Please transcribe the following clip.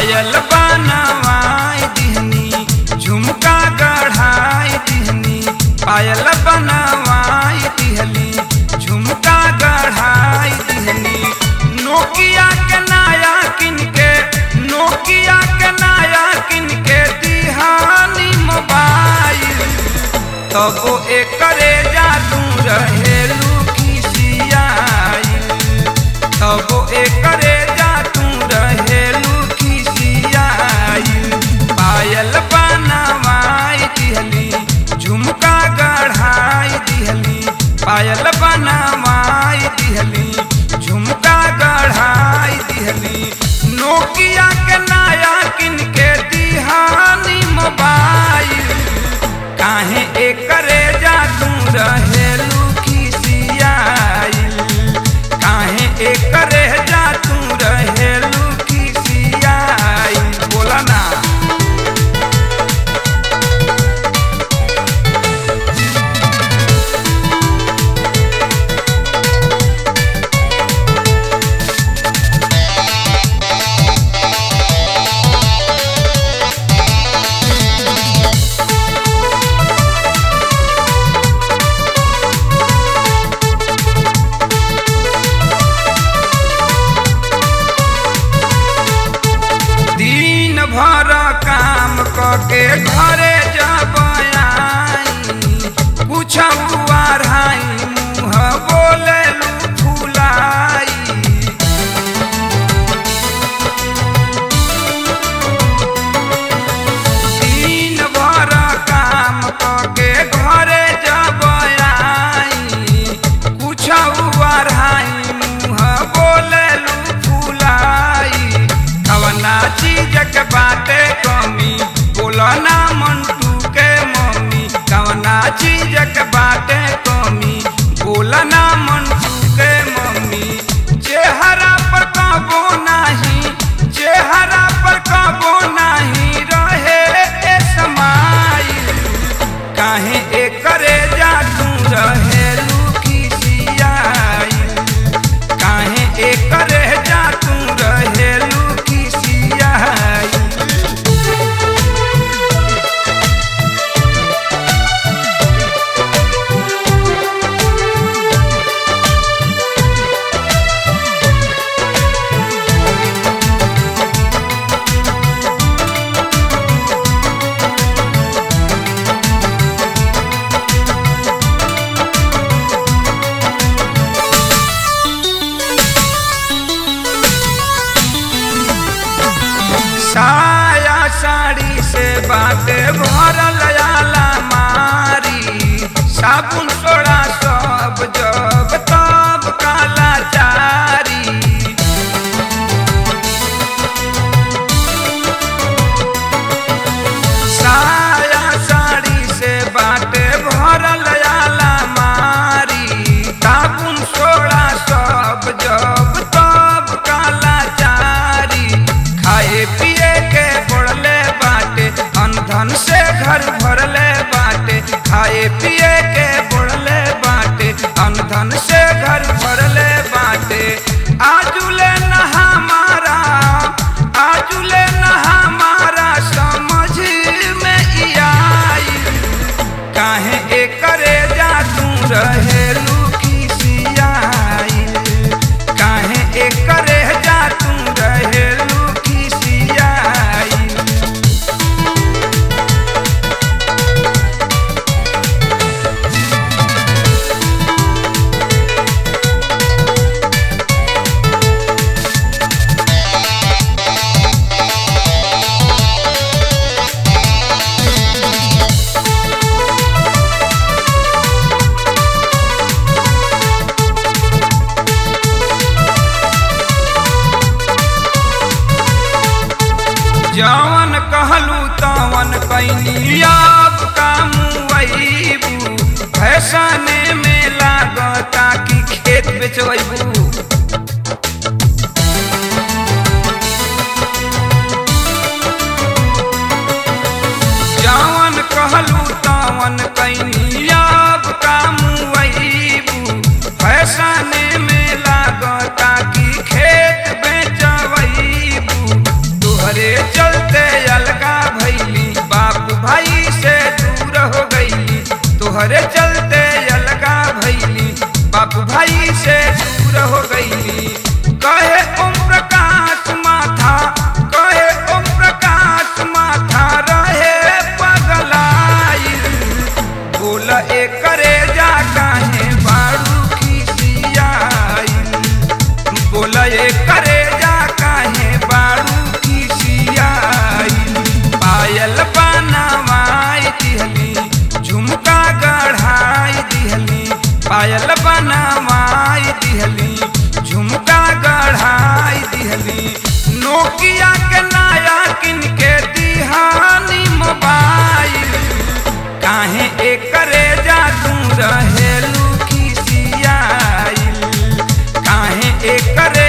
पायल बनवाई दिहनी झुमका गढ़ाई दिहनी पायल बनवाई दिहली झुमका गढ़ाई दिहनी नोकिया के नया किन के नोकिया के नया किन के दिहानी मोबाइल तबो एकरे जादू रहेलू खिसियाई तबो एकरे जादू रहेलू खिसियाई पायल बनवाई दिहली झुमका गढ़ाई दिहली पायल बनवाई दिहली झुमका गढ़ाई दिहली नोकिया के नया किन के दिहानी मोबाइल काहे एकरे जादू रहेलू खिसियाइल काहे एकरे जादू रहेलू खिसियाइल बोला ना दिन भर काम करके घरे जब आई कुछ अढ़ाई मुँह बोले फुलाई दिन भर काम करके घरे जब आई कुछ अढ़ाई मुँह बोले फुलाई कवना चीज के बाटे कमी बोलो ना मंटू के मम्मी कवना चीज के बाटे कमी बोलो ना मंटू के मम्मी चेहरा पर कबो नाही चेहरा पर कबो नाही रहे ए समाइल काहे एकरे जादू रहेलू खिसियाइल काहे एकरे जादू रहेलू खिसियाइल साया साड़ी से बाटे भरल आला मारी साबुन सोड़ा सब जब तब काला चारी साया साड़ी से बाटे भरल आला मारी साबुन सोड़ा सब जब तब काला चारी खाए पिए के पड़ले बाटे अनधन से घर भरले बाटे खाए पिए के पड़ले बाटे अनधन से घर भरले बाटे आजुले न हमारा आजुले न हमारा समझ में ई आई काहे एकरे जादू रहेलू खिसियाइल काहे एकरे जादू रहेलू खिसियाइल जवन कहलू तवन कैनी अब कामू फैसने में लागता कि खेत बेचबू जवन कहलू तवन कैनी अब कामू फैसने में लागता कि खेत बेचबू तोहरे पायल बनवाई दिहली झुमका गढ़ाई दिहली नोकिया के नया किन के दिहानी मोबाइल काहे एकरे जा तू रहेलू खिसियाइल काहे एकरे